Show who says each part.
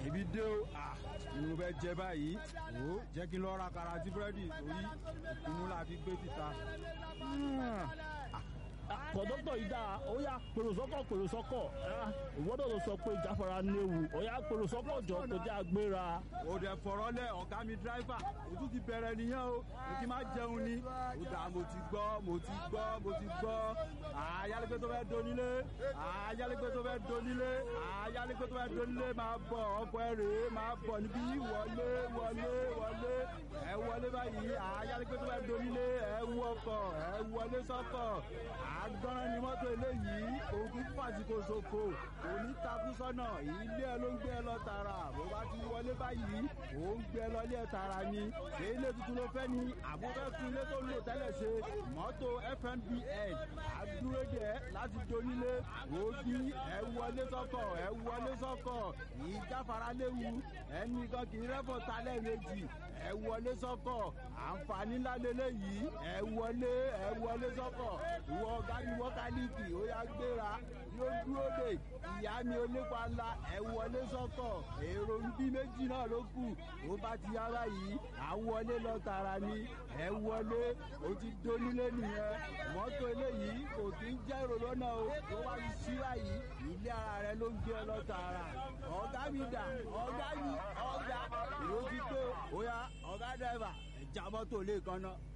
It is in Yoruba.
Speaker 1: ibi dé o ni mo fẹ́ jẹ báyìí wò ó jẹ́ kí n lọ ra kara àti búrẹ́dì torí ìpinnu la fi gbé títa.
Speaker 2: kọ̀dọ́tọ̀ yìí dáa ó yá pèrò sọ́kọ̀ pèrò sọ́kọ̀ ìwọ́dọ̀ ló sọ pé ìjáfara léwu ó yá pèrò sọ́kọ̀ jọ kó jẹ́ agbéra.
Speaker 1: ó dẹ̀ fọ̀rọ̀ lẹ̀ ọ̀gá mi dráìfà ojú ti bẹ̀rẹ̀ nìyẹn o mo ti máa jẹun ni ó dà mo ti gbọ́ mo ti gbọ́ mo ti gbọ́ ayálégbé tó fẹ́ donílé ayálégbé tó fẹ́ donílé ayálégbé tó fẹ́ donílé máa bọ̀ ọkọ̀ ẹ̀ rèé máa bọ̀ níbí wọlé wọlé wọlé ẹ wọlé báyìí ayálégbé tó fẹ́ donílé ẹ wú ọkọ̀ ẹ wọlé sọ́kọ̀ àgbọ̀nrán ni mọ́tò eléyìí òun kì í fàsìkò ṣòfò òní takú sọ́nà ilé ẹ ló ń gbé ẹ lọ tààrà bó bá ti wọlé báyìí òun gbé ẹ lọ ilé ẹ tààrà ni ilé tuntun ló fẹ́ ni àbúfẹ́ fún ilé tó ń lò tẹ́lẹ̀ ṣe mọ́tò fnbn àdúródẹ láti donílé òbí ẹ wọlé sọ́kọ̀ ẹ wọlé sọ́kọ̀ ìjáfara léwu ẹnì kan kì í rẹ́fọ̀ talẹ̀ méjì ẹ wọlé sọ́kọ̀ àǹfààní ńlá lélẹ́yìí ẹ wọlé ẹ wọlé sọ́kọ̀ ìwọ ọ̀gá mi wọ́kálíìkì ó yá gbéra yóò dúró dè ìyá mi onípa ńlá ẹ wọlé sọ́kọ̀ èrò ń bí méjì náà ló kù ó bá ti yára yìí à ń wọlé lọ tààrà ni ẹ wọlé ó ti dónílé nìyẹn mọ́tò eléyìí kò kí ń jẹ́ èrò lọ́nà o tó bá ti síra yìí ilé ara rẹ ló ń gbé ọ lọ tààrà ọ̀gá mi dà ọ̀gá mi ọ̀gá èrò ti tó ó yá ọ̀gá dẹ́fà ẹ̀já mọ́tò lè kan náà.